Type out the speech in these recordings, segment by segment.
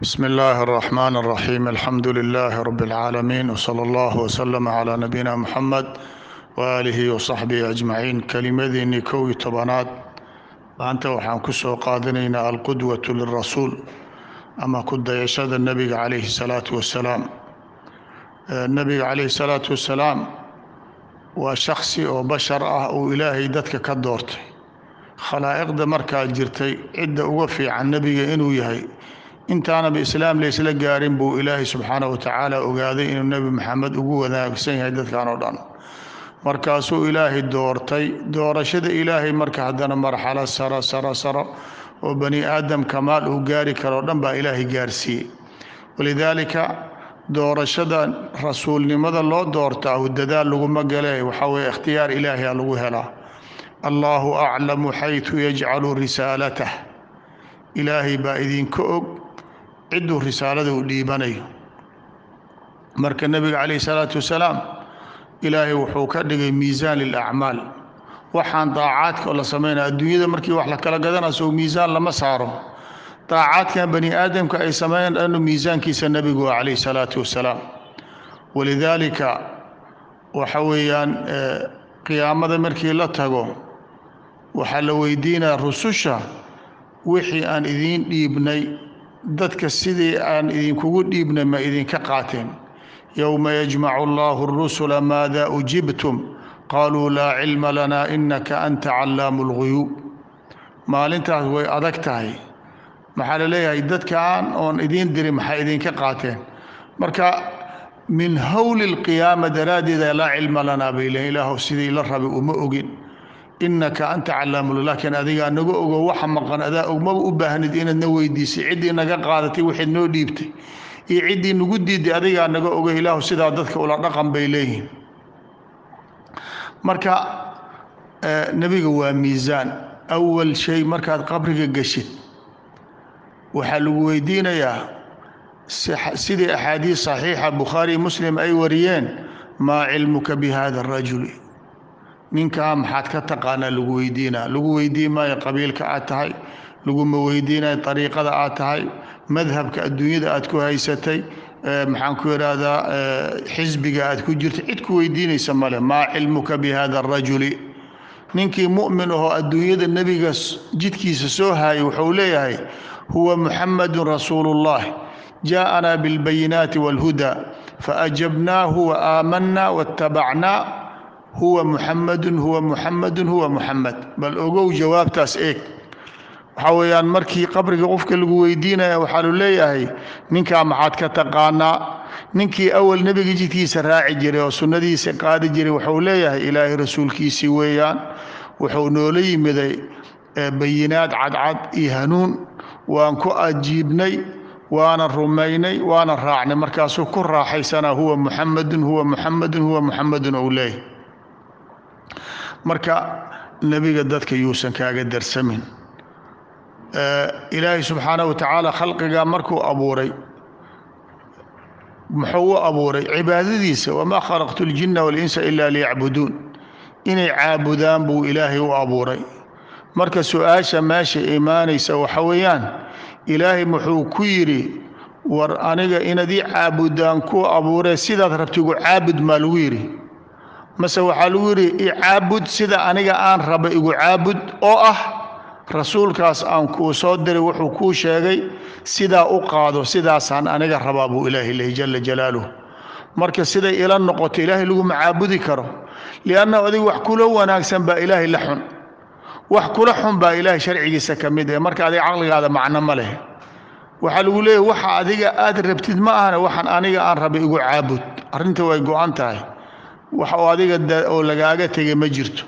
بسم الله الرحمن الرحيم الحمد لله رب العالمين وصلى الله وسلم على نبينا محمد وآله وصحبه أجمعين kelimadeenii kow iyo tobanaad maanta waxaan ku soo qaadanaynaa alqudwatu lirasuul ama ku dayashada nebiga calayhi salaatu wasalaam nebiga calayhi salaatu wasalaam waa shaksi oo bashar ah uu ilaahay dadka ka doortay khalaa'iqda markaa jirtay cidda uga fiican nebiga inuu yahay intaanaba islaam laysla gaarin buu ilaahay subxaana wa tacaala ogaaday inuu nebi maxamed ugu wanaagsan yahay dadkan oo dhan markaasuu ilaahay doortay doorashada ilaahay marka haddana marxalo saro saro saro oo bani aadam kamaal uu gaari karoo dhan baa ilaahay gaarsiiyey walidaalika doorashada rasuulnimada loo doortaa dadaal laguma gale waxaa weye ikhtiyaar ilaahiya lagu helaa allaahu aclamu xaytu yajcalu risaalatah ilaahay baa idinka og cidduu risaalada u dhiibanayo marka nebiga calayhi salaatu wasalaam ilaahay wuxuu ka dhigay miisaan lilacmaal waxaan daacaadka la samaynaya adduunyada markii wax la kala gadanaso miisaan lama saaro daacaadkan bani aadamka ay sameeyaan dhanu miisaankiisa nebigu waa calayhi salaatu wasalaam walidaalika waxa weeyaan qiyaamada markii la tago waxaa la weydiinaya rususha wixii aan idiin dhiibnay dadka sidii aan idinkugu dhiibnay ma idinka qaateen yowma yajmacu allahu اrusula maada ujibtum qaluu laa cilma lana inaka anta callaamu اlguyuub maalintaas way adag tahay maxaa la leeyahay dadkaan oon idiin dirin maxay idinka qaateen marka min howli اlqiyaama daraaddeeda laa cilma lanaa bay leeyiin ilaahu sidii la rabay uma ogin inaka anta callaamu laakiin adigaa naga ogo waxa maqan adaa ogmaba u baahnid inaad na weydiisay ciddii naga qaadatay waxayd noo dhiibtay iyo ciddii nagu diiday adigaa naga ogo ilaahu sidaa dadka ula dhaqan bay leeyihiin marka nebiga waa miisaan awal shay markaad qabriga geshid waxaa lagu weydiinayaa sidii axaadiis saxiixa bukhaari muslim ay wariyeen maa cilmuka bi hada arajuli ninkaa maxaad ka taqaanaa lagu weydiinaa lagu weydiin maayo qabiilka aad tahay laguma weydiinayo ariiqada aad tahay madhabka adduunyada aad ku haysatay maxaan ku idhaahdaa xisbiga aad ku jirta cid ku weydiinaysa male maa cilmuka bi hada arajuli ninkii mu'min ahoo adduunyada nebiga jidkiisa soo haayay wuxuu leeyahay huwa muxamadun rasuulu اllah jaaءanaa biاlbayinaati wاlhuda faajabnaahu waaamanaa waاtabacnaa huwa muxamadun huwa muxamadun huwa muxamed bal ogow jawaabtaas eeg waxaa weeyaan markii qabriga qofka lagu weydiinaya waxaa lu leeyahay ninkaa maxaad ka taqaanaa ninkii awal nebiga jidkiisa raaci jiray oo sunnadiisa qaadi jiray wuxuu leeyahay ilaahay rasuulkiisii weeyaan wuxuu noola yimiday bayinaad cadcad iyo hanuun waan ku ajiibnay waana rumaynay waana raacnay markaasuu ku raaxaysanaa huwa muxamadun huwa muxamadun huwa muxamadun ou leeyahay marka nebiga dadka yuusan kaaga darsamin ilaahay subxaanaه wa tacaala khalqiga markuu abuuray muxuu u abuuray cibaadadiisa wamaa khalaqtu اljina waاlinsa ila liyacbuduun inay caabudaan buu ilaahay u abuuray marka su-aasha meesha imaanaysa waxa weeyaan ilaahay muxuu ku yidhi war aniga inaad ii caabudaan ku abuuree sidaad rabtigu caabud maa lagu yidhi mase waxaa lagu yidhi icaabud sida aniga aan raba igu caabud oo ah rasuulkaas aan kuu soo diray wuxuu kuu sheegay sidaa u qaado sidaasaan aniga rabaa buu ilaahay lehy jala jalaaluh marka siday ila noqoto ilaahay laguma caabudi karo liannahu adiga wax kula wanaagsan baa ilaahay la xun wax kula xun baa ilaahay sharcigiisa ka mid eh marka adiga caqligaada macno ma leh waxaa lagu leeyahy waxa adiga aad rabtid ma ahane waxaan aniga aan raba igu caabud arrinta way go-an tahay wax oo adiga oo lagaaga tegay ma jirto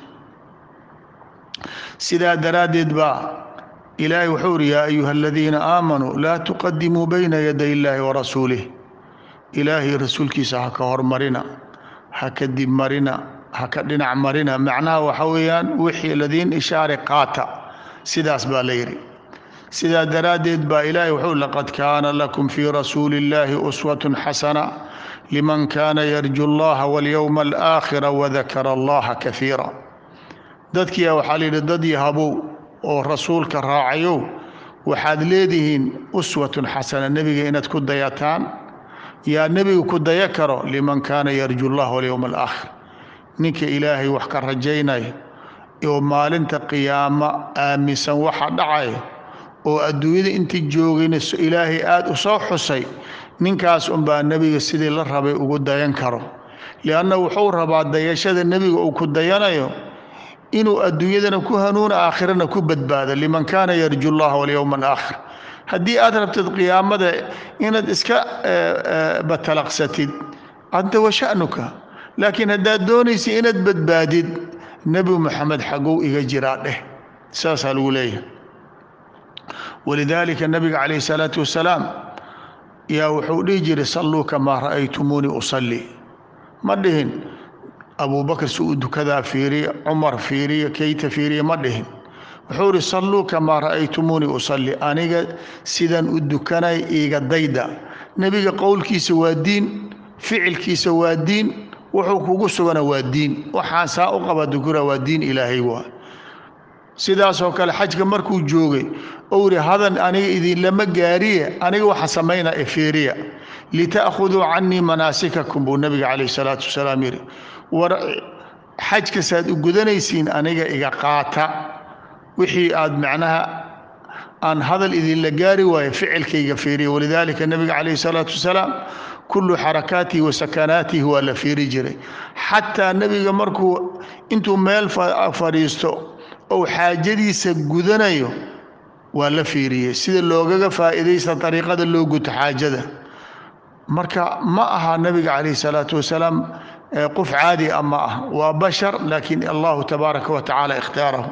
sidaa daraaddeed baa ilaahay wuxuu uri yaa ayuha aladiina aamanuu laa tuqadimuu bayna yaday illaahi warasuulih ilaahay rasuulkiisa ha ka hormarina ha ka dib marina ha ka dhinac marina macnaha waxa weeyaan wixii ladiin ishaare qaata sidaas baa la yidhi sidaa daraaddeed baa ilaahay wuxuu laqad kaana lakum fii rasuuli illaahi uswatun xasana liman kaana yarju allaha walyowma alaakhira wadakara allaha kaiira dadkiia waxaa la yidhi dad yahabow oo rasuulka raacayow waxaad leedihiin uswatun xasana nebiga inaad ku dayataan yaa nebiga ku daya karo liman kaana yarju llah walyowma alaakhir ninka ilaahay wax ka rajaynaya oo maalinta qiyaamo aaminsan waxa dhacaya oo adduunyada intii joogayna ilaahay aada u soo xusay ninkaas unbaa nebiga sidii la rabay ugu dayan karo lianna wuxuu rabaa dayashada nebiga uu ku dayanayo inuu adduunyadana ku hanuuna aakhirana ku badbaado liman kaana yarju llaha walyowma alaakhir haddii aad rabtid qiyaamada inaad iska batalaqsatid anta wa sha'nuka laakiin haddaad doonaysa inaad badbaadid nebi moxamed xagow iga jiraa dheh saasaa lagu leeyahay walidaalika nabiga calayh salaatu wasalaam yaa wuxuu dhihi jiray salluu kamaa ra'aytumuunii usalli ma dhihin abubakr si uu dukadaa fiiriya cumar fiiriya keyta fiiriya ma dhihin wuxuu ihi salluu kamaa ra'aytumuunii usalli aniga sidaan u dukanay iiga dayda nebiga qowlkiisa waa diin ficilkiisa waa diin wuxuu kugu sugana waa diin waxaan saa u qaba dukura waa diin ilaahay waa sidaasoo kale xajka markuu joogay ou ihi hadan aniga idinlama gaariye aniga waxa samaynaa e fiiriya lita'khuduu canii manaasikakum buu nebiga calayh salaatu wasalaam yidhi war xajkasaad u gudanaysiin aniga iga qaata wixii aad macnaha aan hadal idinla gaari waayo ficilkayga fiiriya walidaalika nebiga calayh salaatu wasalaam kullu xarakaatihi wa sakanaatihi waa la fiiri jiray xataa nebiga markuu intuu meel fadhiisto ou xaajadiisa gudanayo waa la fiiriyey sida loogaga faa'iidaysta dariiqada loo guto xaajada marka ma aha nebiga calayh salaatu wasalaam qof caadi a ma ah waa bashar laakiin allahu tabaaraka wa tacaala ikhtaarahu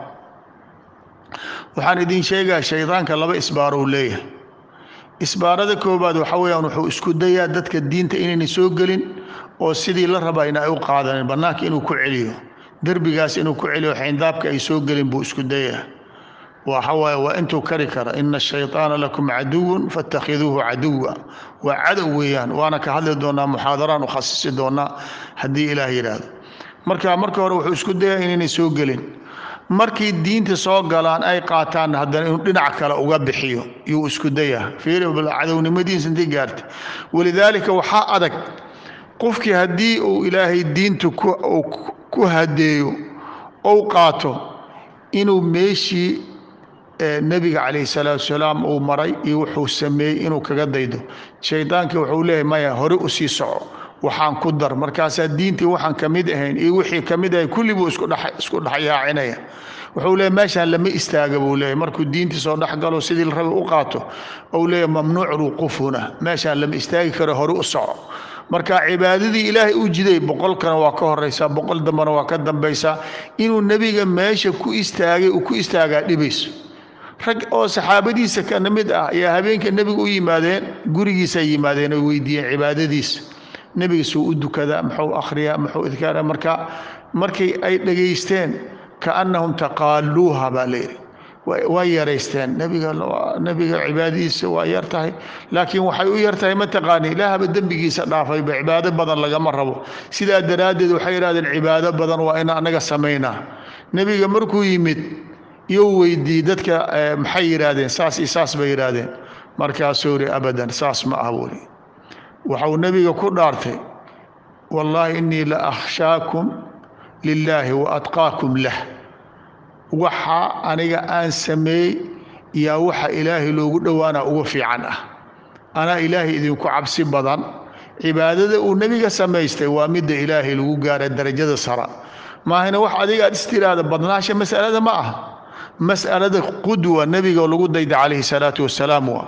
waxaan idin sheegaa shaydaanka laba isbaarou leeyahay isbaarada koobaad waxa weeyaan wuxuu isku dayaa dadka diinta inayna soo gelin oo sidii la rabaa in ay u qaadanin bannaanka inuu ku celiyo derbigaas inuu ku celiyo xayndaabka ay soo gelin buu isku dayaa waxa waaye waa intuu kari kara ina ashayطaana lakum caduwun faاtakhiduuhu caduwa waa cadow weeyaan waana ka hadli doonaa muxaadaraan u khasisi doonaa haddii ilaah yidhaahdo marka marka hore wuxuu isku dayaa inaynay soo gelin markay diinta soo galaan ay qaataan haddana inuu dhinac kale uga bixiyo yuu isku dayaa fiiri cadownimadiisa intay gaartay walidaalika waxaa adag qofkii haddii uu ilaahay diinta ku hadeeyo ou qaato inuu meeshii nebiga calayh salaatu wasalaam uu maray iyo wuxuu sameeyey inuu kaga daydo shaydaankii wuxuu leeyahy maya hore u sii soco waxaan ku dar markaasaa diintii waxaan ka mid ahayn iyo wixii ka mid ahay kulli buu isku dhexyaacinaya wuxuu leeyahy meeshaan lama istaaga buu leeyahy markuu diintii soo dhexgalo sidii la rabay u qaato ou leeyahy mamnuuc ruqufuna meeshaan lama istaagi karo hore u soco marka cibaadadii ilaahay u jiday boqolkana waa ka horaysaa boqol dambana waa ka dambaysaa inuu nebiga meesha ku istaagay uu ku istaagaa dhibayso rag oo saxaabadiisa kana mid ah ayaa habeenka nebiga u yimaadeen gurigiisa yimaadeen oy weydiiyeen cibaadadiisa nebiga suu u dukadaa muxuu akhriyaa muxuu idkaara marka markay ay dhegaysteen kaannahum taqaaluuha baa layidhi waa yaraysteen nebiga nebiga cibaadadiisa waa yar tahay laakiin waxay u yar tahay mataqaani ilaahaba dembigiisa dhaafayba cibaado badan lagama rabo sidaa daraaddeed waxay yidhahdeen cibaado badan waa in anaga samaynaa nebiga markuu yimid iyou weydiiyey dadka maxay yidhaahdeen saas iyo saas bay yidhaahdeen markaasuu yidhi abadan saas ma ah buuli waxau nebiga ku dhaartay wallaahi innii la akhshaakum lilaahi wa atqaakum lah waxa aniga aan sameey yaa waxa ilaahay loogu dhowaana ugu fiican ah anaa ilaahay idinku cabsi badan cibaadada uu nebiga samaystay waa midda ilaahay lagu gaara darajada sara maahina wax adiga aad istiraada badnaasha masalada ma ah mas'alada qudwa nebiga lagu dayda calayhi salaatu wasalaam waa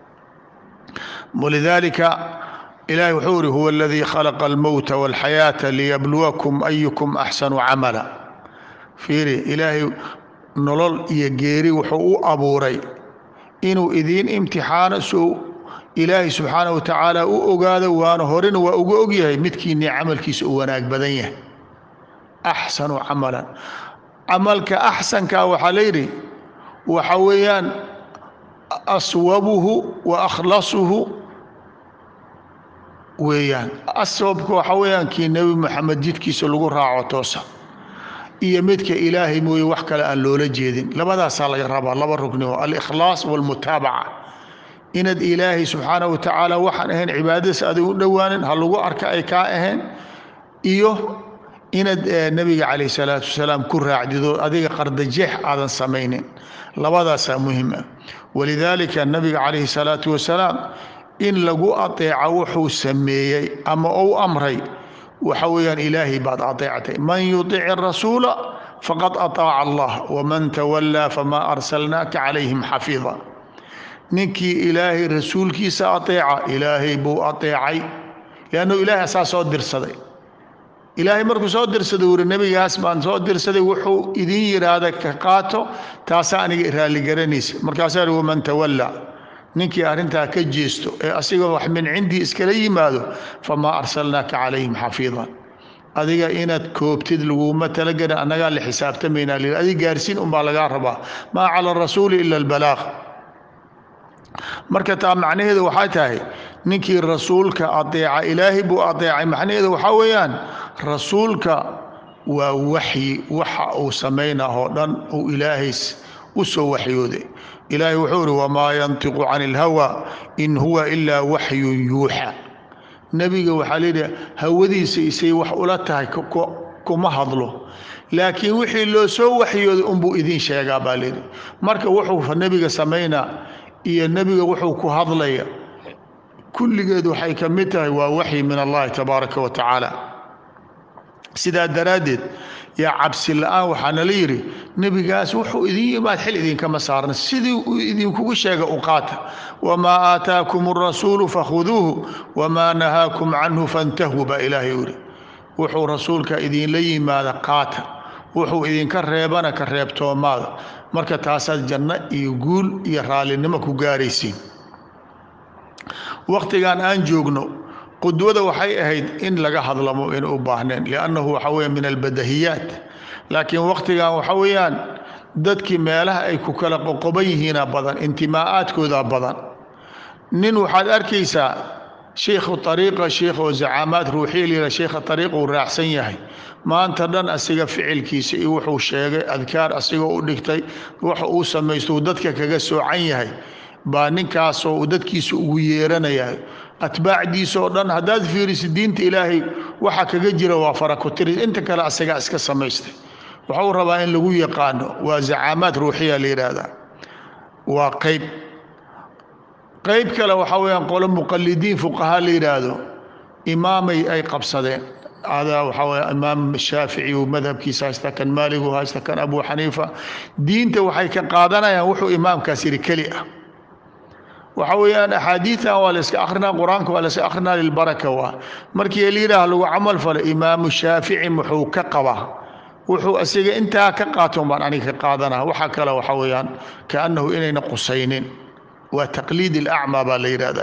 walidaalika ilahay wuxuu ihi huwa aladii khalaqa almowta walxayaata liyabluwakum ayukum axsanu camala fiiri ilaahay nolol iyo geeri wuxuu u abuuray inuu idiin imtixaano soo ilaahay subxaanah wa tacaala u ogaado waana horena waa uga ogyahay midkiinii camalkiisa u wanaag badan yahay axsanu camalan camalka axsanka waxaa layidhi waxa weeyaan aswabuhu wa akhlasuhu weeyaan aswabka waxa weeyaan kii nebi moxamed jidkiisa lagu raaco toosa iyo midka ilaahay mooye wax kale aan loola jeedin labadaasaa laga rabaa laba rugni oo alikhlaas walmutaabaca inaad ilaahay subxaana wa tacaala waxaan ahayn cibaadadiis adig u dhowaanin ha lagu arka ay kaa ahayn iyo inaad nebiga calayh salaatu wasalaam ku raacdido adiga qardajeex aadan samaynin labadaasaa muhim ah walidaalika nabiga calayhi salaatu wasalaam in lagu ateeco wuxuu sameeyey ama ou amray waxa weeyaan ilaahay baad ateectay man yutic rasuula faqad ataaca allah waman tawallaa famaa arsalnaaka calayhim xafiida ninkii ilaahay rasuulkiisa ateeca ilaahay buu ateecay liannu ilaahay asaa soo dirsaday ilaahay markuu soo dirsaday wuri nebigaas baan soo dirsaday wuxuu idin yidhaahda ka qaato taasaa aniga raalligaranaysa markaasaa hi waman tawallaa ninkii arrintaa ka jeesto ee asigoo wax min cindii iskala yimaado famaa arsalnaaka calayhim xafiidan adiga inaad koobtid laguma talagelin annagaa la xisaabtamaynaa li adig gaarsiin unbaa lagaa rabaa maa cala arasuuli ila albalaaq marka taa macnaheedu waxay tahay ninkii rasuulka adeeca ilaahay buu adeecay macnaheedu waxaa weeyaan rasuulka waa waxyi waxa uu samaynahoo dhan uu ilaahays u soo waxyooday ilaahay wuxuu ihi wamaa yantiqu cani ilhawa in huwa ilaa waxyun yuuxa nebiga waxaa layidhi hawadiisa isay wax ula tahay kuma hadlo laakiin wixii loo soo waxyooday unbuu idiin sheegaa baa layidhi marka wuxuu nebiga samaynaa iyo nebiga wuxuu ku hadlaya kulligeed waxay ka mid tahay waa waxyi min allahi tabaaraka wa tacaala sidaa daraaddeed yaa cabsi la-aan waxaana la yidhi nebigaas wuxuu idin yimaad xil idinkama saarna sidii uu idinkugu sheega u qaata wamaa aataakum arasuulu fakhuduuhu wamaa nahaakum canhu fantahuu baa ilaahay yidhi wuxuu rasuulka idinla yimaada qaata wuxuu idinka reebana ka reebtoomaada marka taasaad janno iyo guul iyo raallinimo ku gaaraysiin wakhtigan aan joogno qudwada waxay ahayd in laga hadlamo in u baahneen liannahu waxa weya min albadahiyaat laakiin wakhtigan waxa weeyaan dadkii meelaha ay ku kala qoqoban yihiina badan intimaa'aadkooda badan nin waxaad arkaysaa sheikhu ariiqa sheikh oo zacaamaad ruuxiya layidhaha sheikha ariiqa uu raacsan yahay maanta dhan asiga ficilkiisa iyo wuxuu sheegay adkaar asigoo u dhigtay waxa uu samaysto uu dadka kaga soocan yahay baa ninkaasoo uu dadkiisa ugu yeeranaya atbaacdiisa oo dhan haddaad fiiriso diinta ilaahay waxa kaga jira waa farakutiris inta kale asagaa iska samaystay waxuu rabaa in lagu yaqaano waa zacaamaad ruuxiya la yidhaahdaa waa qayb qayb kale waxaa weyaan qolo muqalidiin fuqahaa la yidhaahdo imaamay ay qabsadeen adaa waxaa wey imaam shaafici uu madhabkiisa haysta kan maaligu haysta kan abu xaniifa diinta waxay ka qaadanayaan wuxuu imaamkaas yidhi keli ah waxa weeyaan axaadiidan waa la iska akrinaa qur-aanka waa la iska akrinaa lilbaraka waa markii layidhaah lagu camal falo imaamu shaafici muxuu ka qabaa wuxuu asiga intaa ka qaaton baan aniga ka qaadanaa waxa kale waxa weeyaan kaannahu inayna qusaynin waa taqliid ilacmaa baa la yidhaahdaa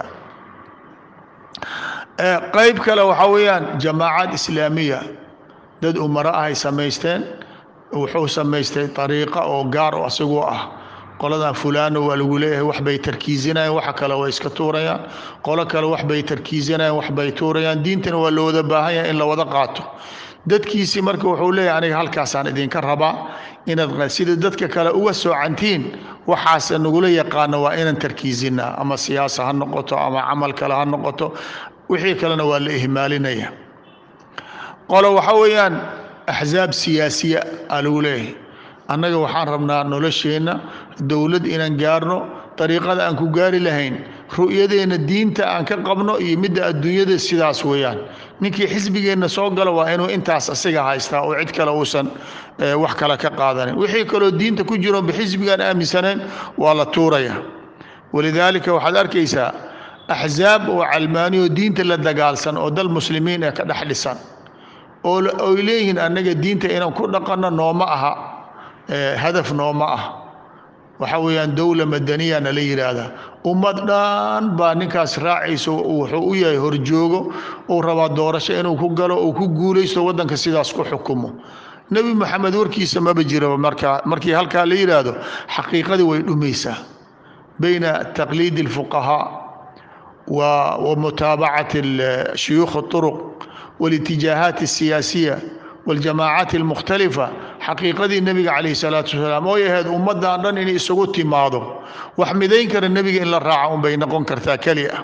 qayb kale waxaa weeyaan jamaacaad islaamiya dad umaro ahay samaysteen wuxuu samaystay ariiqa oo gaar oo asagoo ah qoladan fulaano waa lagu leeyahay waxbay tarkiisinayaan waxa kale way iska tuurayaan qolo kale waxbay tarkiisinayaan waxbay tuurayaan diintana waa loo wada baahan yahay in la wada qaato dadkiisii marka wuxuu leeyahay aniga halkaasaan idinka rabaa inaad sida dadka kale uga soocantiin waxaas nagula yaqaano waa inaan tarkiisinaa ama siyaasa ha noqoto ama camal kale ha noqoto wixii kalena waa la ihmaalinaya qolo waxa weeyaan axsaab siyaasiya aa lagu leeyahay annaga waxaan rabnaa nolosheenna dowlad inaan gaarno dariiqada aan ku gaari lahayn ru'yadeenna diinta aan ka qabno iyo midda adduunyada sidaas weeyaan ninkii xisbigeenna soo gala waa inuu intaas asiga haystaa oo cid kale uusan wax kale ka qaadanin wixii kaloo diinta ku jiro bixisbigaan aaminsanayn waa la tuuraya walidaalika waxaad arkaysaa axsaab oo calmaaniyo diinta la dagaalsan oo dal muslimiin ee ka dhex dhisan oo oy leeyihiin annaga diinta inaan ku dhaqanno nooma aha hadaf nooma ah waxa weeyaan dowla madaniyana la yidhaahdaa ummad dhan baa ninkaas raacayso wuxuu u yahay horjoogo uu rabaa doorasho inuu ku galo uu ku guulaysto waddanka sidaas ku xukumo nebi moxamed warkiisa maba jiraba markaa markii halkaa la yidhaahdo xaqiiqadii way dhumaysaa bayna taqliidi alfuqahaa wa mutaabacati shuyuukh اطuruq wاlitijaahaat الsiyaasiya والجamاعات المختلفة xaqiiqadii nebiga calayhi salaatu wasalaam ooy ahayd ummaddan dhan inay isugu timaado wax midayn kara nebiga in la raaca unbay noqon kartaa keli ah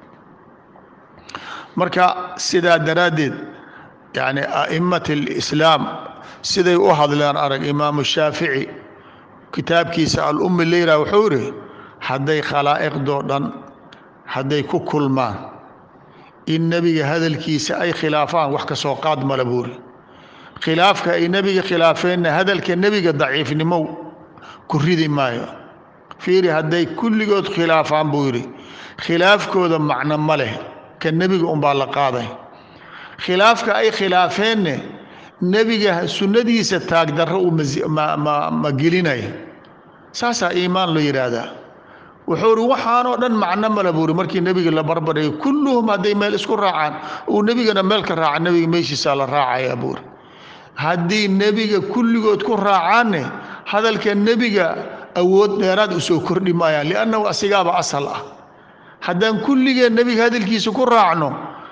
marka sidaa daraaddeed yani a'immat alislaam siday u hadleen arag imaamu shaafici kitaabkiisa al-ummi leyra wuxuu yidhi hadday khalaa'iqdoo dhan hadday ku kulmaan in nebiga hadalkiisa ay khilaafaan wax ka soo qaad mala buuri khilaafka ay nebiga khilaafeenna hadalka nebiga daciifnimo ku ridi maayo fiiri hadday kulligood khilaafaan buu yidhi khilaafkooda macno ma leh ka nebiga unbaa la qaaday khilaafka ay khilaafeenne nebiga sunnadiisa taagdarro uu ma gelinaya saasaa iimaan loo yidhaahdaa wuxuu ri waxaanoo dhan macno mala buuri markii nebiga la barbardhigay kulluhum hadday meel isku raacaan uu nebigana meel ka raaca nebiga meeshiisaa la raacaya buuri haddii nebiga kulligood ku raacaanne hadalka nebiga awood dheeraad usoo kordhi maayaan liannahu asigaaba asal ah haddaan kulligeen nebiga hadalkiisa ku raacno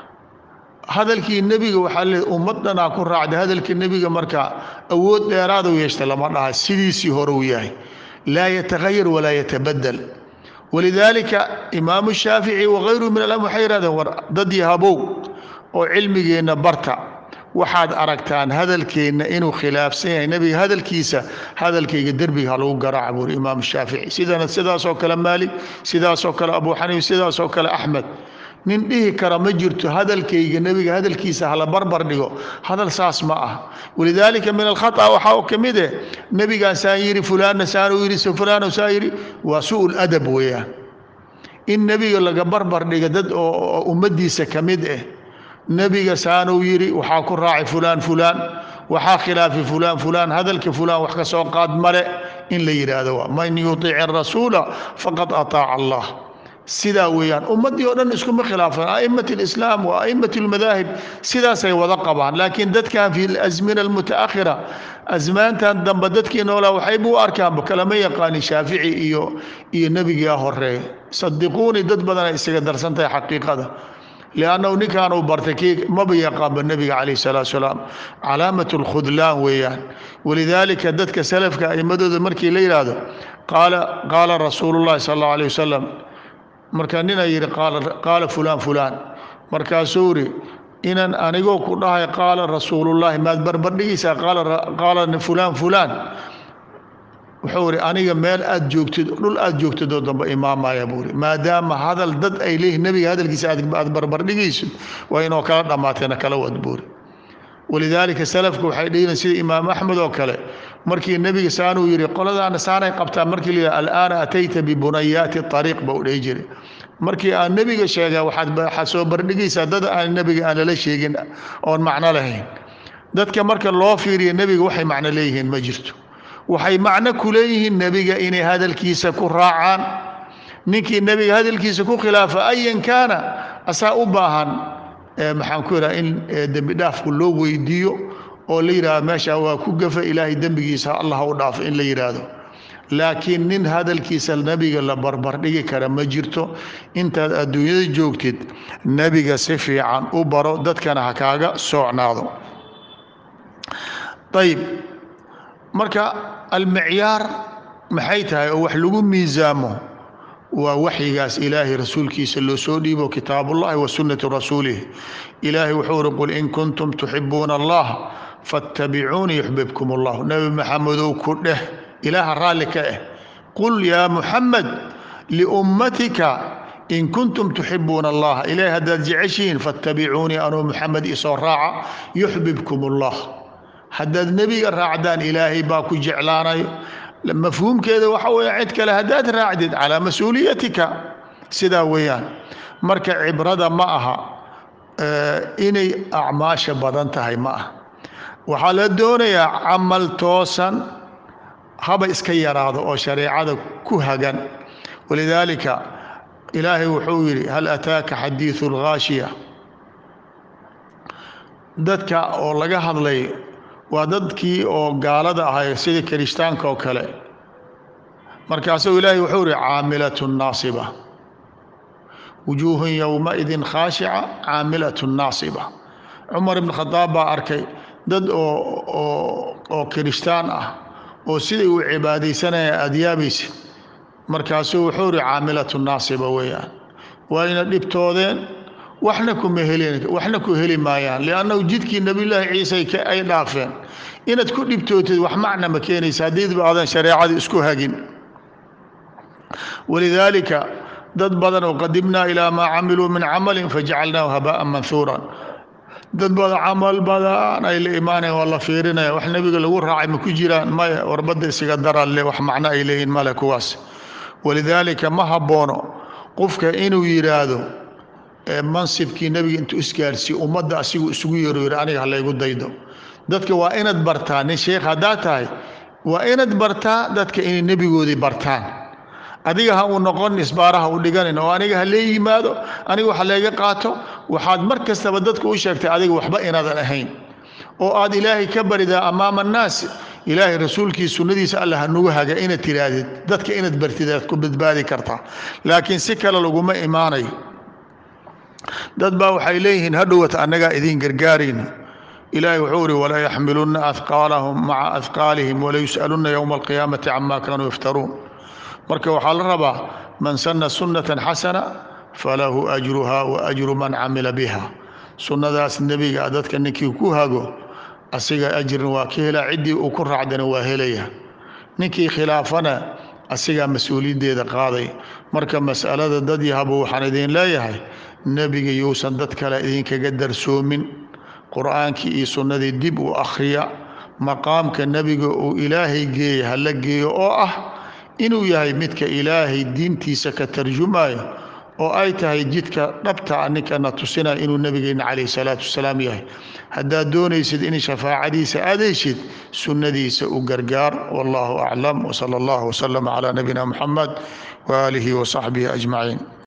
hadalkii nebiga waxaa le ummaddanaa ku raacday hadalka nebiga markaa awood dheeraadu yeeshta lama dhaha sidiisii hore uu yahay laa yatahayar walaa yatabadel walidaalika imaamu shaafici wakayruhu min alam waxay yihahdeen war dad yahabow oo cilmigeenna barta waxaad aragtaan hadalkeenna inuu khilaafsan yahay nebiga hadalkiisa hadalkayga derbiga ha lagu garaaca buuri imaamu shaafici sidana sidaasoo kale maalik sidaasoo kale abu xaniif sidaasoo kale axmed nin dhihi kara ma jirto hadalkayga nebiga hadalkiisa hala barbar dhigo hadal saas ma ah walidaalika min alkhata waxaa u ka mid eh nebigaan saan yidhi fulaanna saan uu yidhi fulaano saan yidhi waa su-ul adab weeyaan in nebiga laga barbar dhiga dad oo ummaddiisa ka mid ah nebiga saanuu yidhi waxaa ku raacay fulaan fulaan waxaa khilaafi fulaan fulaan hadalka fulaan wax ka soo qaad male in la yidhaahdo waa man yuطic arasuula faqad ataaca allah sidaa weeyaan ummaddii oo dhan iskuma khilaafan a'immat alislaam wa a'immat almadaahib sidaasay wada qabaan laakiin dadkan fi alazmina almutaakhira asmaantan dambe dadkii noolaa waxayba u arkaanba kalama yaqaanin shaafici iyo iyo nebigaa horeeya sadiquuni dad badanay isaga darsan tahay xaqiiqada liannahu ninkan uu bartay kii maba yaqaanba nebiga calayh salaatu salaam calaamat alkhudlaan weeyaan walidaalika dadka salafka a'imadooda markii la yidhaahdo qaala qaala rasuulu llahi sala allahu alayh wasalam marka nina yidhi qaala fulaan fulaan markaasuu yidhi inan anigoo ku dhahay qaala rasuulullaahi maad barbardhigaysaa qaala fulaan fulaan wuxuu yidhi aniga meel aad joogtid dhul aad joogtid oo dambe imaamaya buu yidhi maadaama hadal dad ay leeyihin nebiga hadalkiisa aad barbardhigaysid waa inoo kala dhammaateena kala wad buu yidhi walidaalika salafku waxay dhihiin sida imaam axmed oo kale markii nebiga saanuu yidhi qoladaana saanay qabtaa markii la yidhi alaana atayta bibunayaati ariiq ba u dhihi jiray markii aan nebiga sheega waxaad soo bardhigaysaa dad aan nebiga aan lala sheegin oon macno lahayn dadka marka loo fiiriya nebiga waxay macno leeyihiin ma jirto waxay macno ku leeyihiin nebiga inay hadalkiisa ku raacaan ninkii nebiga hadalkiisa ku khilaafa ayan kaana asaa u baahan maxaan ku idhaha in dembi dhaafku loo weydiiyo oo la yidhahdo meesha waa ku gafa ilaahay dembigiisa allah u dhaafo in la yidhaahdo laakiin nin hadalkiisa nebiga la barbardhigi kara ma jirto intaad adduunyada joogtid nebiga si fiican u baro dadkana ha kaaga soocnaado ayib marka almicyaar maxay tahay oo wax lagu miisaamo waa waxyigaas ilaahay rasuulkiisa loo soo dhiibo kitaabullahi wa sunnati rasuulih ilaahay wuxuu uri qul in kuntum tuxibuuna allah fattabicuunii yuxbibkum allah nebi maxamedow ku dheh ilaaha raalli ka ah qul yaa muxamed liummatika in kuntum tuxibuuna allah ilaahay haddaad jeceshihiin fattabicuunii anuu muxamed isoo raaca yuxbibkum allah haddaad nebiga raacdaan ilaahay baa ku jeclaanayo mafhuumkeeda waxa weya cid kale haddaad raacdid calaa mas-uuliyatika sidaa weeyaan marka cibrada ma aha inay acmaasha badan tahay ma aha waxaa la doonayaa camal toosan haba iska yaraado oo shareecada ku hagan walidaalika ilaahay wuxuu yidhi hal ataaka xadiidu اlghaashiya dadka oo laga hadlay waa dadkii oo gaalada ahay sida kirishtaanka oo kale markaasuu ilaahay wuxuu ihi caamilat naasiba wujuuhun yowmaidin khaashica caamilat naasiba cumar ibn khadaab baa arkay dad oo oo oo kirishtaan ah oo siday u cibaadaysanayaan aada yaabaysid markaasuu wuxuu ihi caamilatu naasiba weeyaan wayna dhibtoodeen waxna kuma helin waxna ku heli maayaan liannahu jidkii nebiyullaahi ciise ay dhaafeen inaad ku dhibtootid wax macna ma keenaysa haddiidba aadan shareecada isku hagin walidaalika dad badan oo qadimnaa ilaa maa camiluu min camalin fajacalnaahu habaa'an manhuuran dad badan camal badan ay la imaanayan waa la fiirinaya wax nebiga lagu raacay ma ku jiraan maya warbadda isiga daralle wax macno ay leeyihin male kuwaas walidaalika ma habboono qofka inuu yidhaahdo mansibkii nebiga intuu isgaarsiiyo ummadda asigu isugu yeero yidhi aniga halaygu daydo dadka waa inaad bartaa nin sheekh haddaa tahay waa inaad bartaa dadka inay nebigoodii bartaan adiga ha uu noqon isbaaraha u dhiganin oo aniga ha lee yimaado aniga wax layga qaato waxaad mar kastaba dadka u sheegtay adiga waxba inaadan ahayn oo aad ilaahay ka baridaa amaama annaas ilaahay rasuulkii sunnadiisa alla hanugu haga inaad tiraahdid dadka inaad bartid aad ku badbaadi kartaa laakiin si kale laguma imaanayo dad baa waxay leeyihiin hadhowat annagaa idiin gargaarayno ilaahay wuxuu ihi walaa yaxmilunna ahqaalahum maca ahqaalihim wala yus'alunna yowma alqiyaamati cama kaanuu yaftaruun marka waxaa la rabaa man sanna sunnatan xasana falahu ajruha wa ajru man camila biha sunnadaas nebiga dadka ninkii ku hago asiga ajrin waa ka helaa ciddii uu ku raacdana waa helaya ninkii khilaafana asigaa mas-uuliyaddeeda qaaday marka mas'alada dad yahabo waxaan idin leeyahay nebiga yuusan dad kale idinkaga darsoomin qur-aankii iyo sunnadii dib u akhriya maqaamka nebiga uu ilaahay geeya hala geeyo oo ah inuu yahay midka ilaahay diintiisa ka tarjumayo oo ay tahay jidka dhabta ninkana tusinaya inuu nebigeenna calayhi salaatu wasalaam yahay haddaad doonaysid in shafaacadiisa aad heshid sunnadiisa u gargaar wallahu aclam wsala allahu wasalama calaa nabiyina muxamed waaalihi wasaxbihi ajmaciin